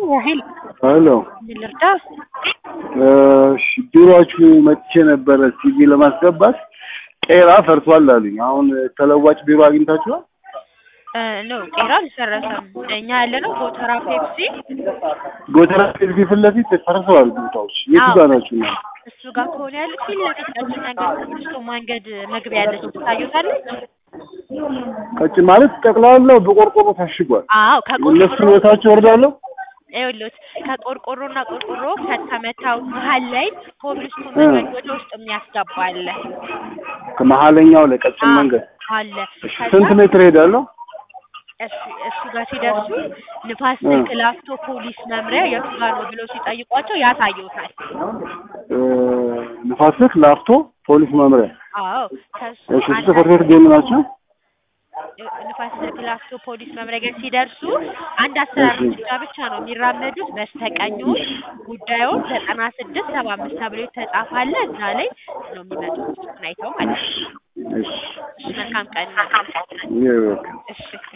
ያህል ሄሎ ምን ልርዳ? እሺ ቢሮአችሁ መጥቼ ነበረ ሲቪ ለማስገባት ቄራ ፈርሷል አሉኝ። አሁን ተለዋጭ ቢሮ አግኝታችኋል? ኖ ቄራ አልፈረሰም። እኛ ያለነው ጎተራ ፔፕሲ ጎተራ ፊት ፊት ለፊት ፈርሰዋል ቦታዎች። የቱ አዎ። ጋር ናችሁ እናንተ? እሱ ጋር ከሆነ ያሉት ፊት ለፊት ቀጭን መንገድ ተነስቶ መንገድ መግቢያ ያለች ትታዩታለች። ቀጭን ማለት ጠቅላላው በቆርቆሮ ታሽጓል። አዎ እነሱ ከቆርቆሮ ቦታቸው ወርዳለሁ ይኸውልዎት ከቆርቆሮና ቆርቆሮ ከተመታው መሀል ላይ ኮብልስቶን እ። መንገድ ወደ ውስጥ የሚያስገባ አለ ከመሀለኛው ለቀጭን አዎ፣ መንገድ አለ። እሺ፣ ከዛ ስንት ሜትር ሄዳለሁ? እሱ እሱ ጋር ሲደርሱ ንፋስ እ። ስልክ ላፍቶ ፖሊስ መምሪያ የቱ ጋር ነው ብለው ሲጠይቋቸው ያሳዩታል። እ፣ ንፋስ ስልክ ላፍቶ ፖሊስ መምሪያ። አዎ ከሱ እሺ፣ እሱ አንድ ጽሕፈት ቤት ገኝ ናቸው? ንፋስ ስልክ ላፍቶ ፖሊስ መምሪያ ጋር ሲደርሱ አንድ አሰራር እሺ። እርምጃ ብቻ ነው የሚራመዱት። በስተቀኙን ጉዳዩን ዘጠና ስድስት ሰባ አምስት ተብሎ የተጻፈ አለ። እዛ ላይ ነው የሚመጡት አይተው ማለት ነው። እሺ፣ እሺ መልካም ቀን። ይኸው በቃ። እሺ